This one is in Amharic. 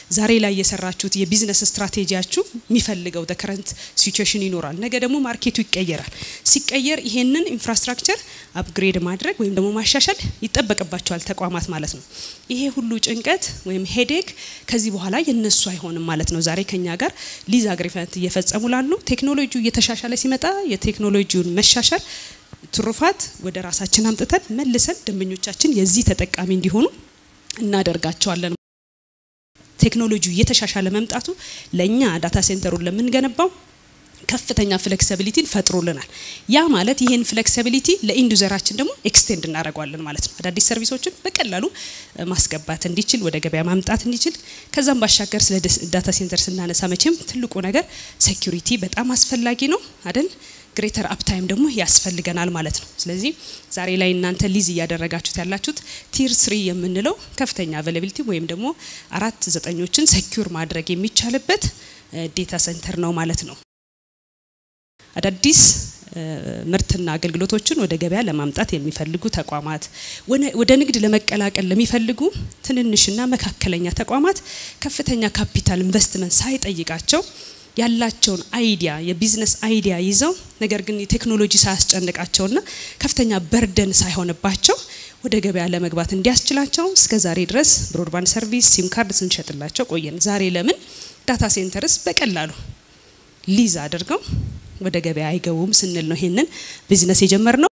ዛሬ ላይ የሰራችሁት የቢዝነስ ስትራቴጂያችሁ የሚፈልገው ከረንት ሲቹዌሽን ይኖራል። ነገ ደግሞ ማርኬቱ ይቀየራል። ሲቀየር ይሄንን ኢንፍራስትራክቸር አፕግሬድ ማድረግ ወይም ደግሞ ማሻሻል ይጠበቅባቸዋል ተቋማት ማለት ነው። ይሄ ሁሉ ጭንቀት ወይም ሄዴክ ከዚህ በኋላ የነሱ አይሆንም ማለት ነው። ዛሬ ከኛ ጋር ሊዝ አግሪመንት እየፈጸሙ ላሉ ቴክኖሎጂው እየተሻሻለ ሲመጣ የቴክኖሎጂውን መሻሻል ትሩፋት ወደ ራሳችን አምጥተን መልሰን ደንበኞቻችን የዚህ ተጠቃሚ እንዲሆኑ እናደርጋቸዋለን። ቴክኖሎጂው እየተሻሻለ መምጣቱ ለእኛ ዳታ ሴንተሩን ለምንገነባው ከፍተኛ ፍሌክሲቢሊቲን ፈጥሮልናል። ያ ማለት ይህን ፍሌክሲቢሊቲ ለኢንዱዘራችን ደግሞ ኤክስቴንድ እናደርገዋለን ማለት ነው። አዳዲስ ሰርቪሶችን በቀላሉ ማስገባት እንዲችል ወደ ገበያ ማምጣት እንዲችል ከዛም ባሻገር ስለ ዳታ ሴንተር ስናነሳ መቼም ትልቁ ነገር ሴኩሪቲ በጣም አስፈላጊ ነው አይደል? ግሬተር አፕታይም ደግሞ ያስፈልገናል ማለት ነው። ስለዚህ ዛሬ ላይ እናንተ ሊዝ እያደረጋችሁት ያላችሁት ቲር ስሪ የምንለው ከፍተኛ አቬላቢሊቲ ወይም ደግሞ አራት ዘጠኞችን ሴኩር ማድረግ የሚቻልበት ዴታ ሴንተር ነው ማለት ነው። አዳዲስ ምርትና አገልግሎቶችን ወደ ገበያ ለማምጣት የሚፈልጉ ተቋማት፣ ወደ ንግድ ለመቀላቀል ለሚፈልጉ ትንንሽና መካከለኛ ተቋማት ከፍተኛ ካፒታል ኢንቨስትመንት ሳይጠይቃቸው ያላቸውን አይዲያ የቢዝነስ አይዲያ ይዘው ነገር ግን የቴክኖሎጂ ሳያስጨንቃቸውና ከፍተኛ በርደን ሳይሆንባቸው ወደ ገበያ ለመግባት እንዲያስችላቸው እስከ ዛሬ ድረስ ብሮድባንድ ሰርቪስ፣ ሲም ካርድ ስንሸጥላቸው ቆየን። ዛሬ ለምን ዳታ ሴንተርስ በቀላሉ ሊዝ አድርገው ወደ ገበያ አይገቡም ስንል ነው ይሄንን ቢዝነስ የጀመርነው።